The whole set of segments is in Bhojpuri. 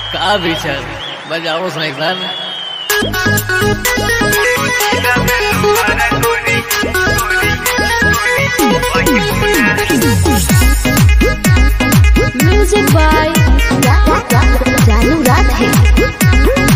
का विचार बजाओ साइकिल म्यूजिक बाय जानू राधे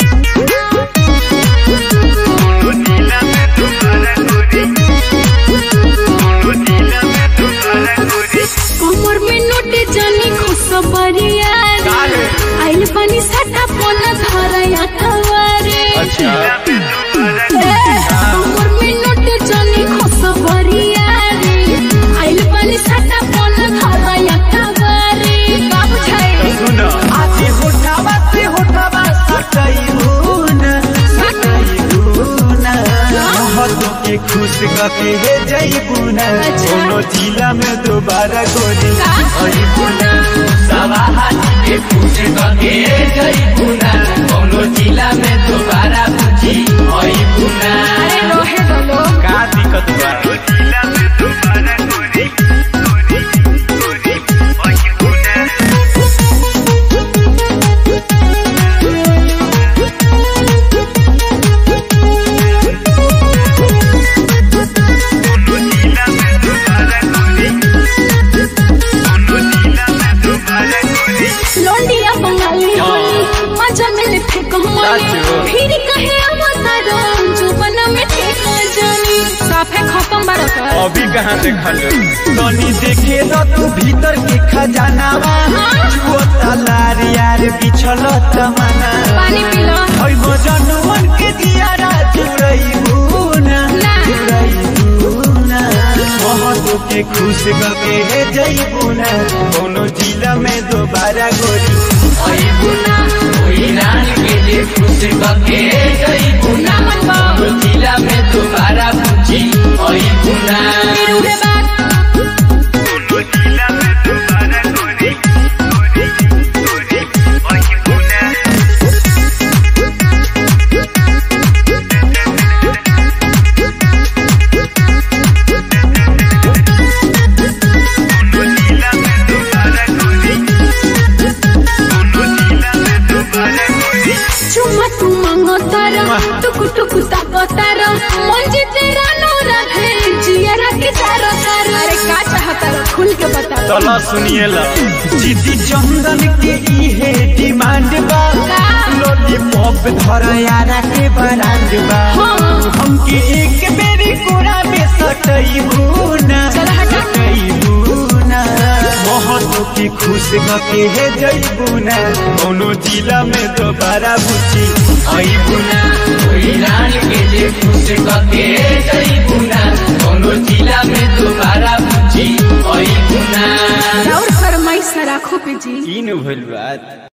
कमर में नोटे जानी खुशबरिया रे आइल पानी साटा पोना धरया खवारे अच्छा कमर में नोटे जानी खुशबरिया रे आइल पानी साटा पोना धरया खवारे का बुझाए सुनो आजे होठावा से होठावा सटैबुन सटैबुन महतो के खुश कके हे जैबुन कोनो जिला में दोबारा गोरी अइबुन सवा हाथी के खुश कके जइबुना कौनो जिला में दोबारा बुझी अइबुना अरे रोहे दलो का दिक्कत बा लोंडिया बंगाली होली मजा मिले फेंक होली साचो। फिर कहे अवतारो जुबन में ठेक जानी साफे खत्म बारत अभी कहाँ देखल तनी देखे न तू भीतर के खजानावा छुओ तलार यार बिछल तमना पानी पिलो ओइ बजनुवन के दियारा चुरैबुन ना। चुरैबुन महतो के खुश कके हे जैबुन कोनो जिला में दोबारा गोरी अइबुना ओइ रान के जे खुश कके जइबुना ना मन बा कौनो जिला में दोबारा बुझी अइबुना फिर उहे बात चुम्मा तू मांगो तारा टुक टुक ताको तारा मन जीते रानो रखे जियरा के तारा तारा अरे का चाहता रो खुल के बता चलो सुनिए ला जीती चंदन के इहे डिमांड बा का? लॉलीपॉप धर यारा के ब्रांड बा हाँ। हमके एक बेरी कोरा में सटैबुना चल हटा। सटैबुना महतो की खुश गके हे जैबुना कोनो जिला में दोबारा बुझी अइबुना ओइ रान के जे खुश कके जइबुना कौनो जिला में दोबारा बुझी अइबुना और फरमाइश राखो पे जी इन भइल बात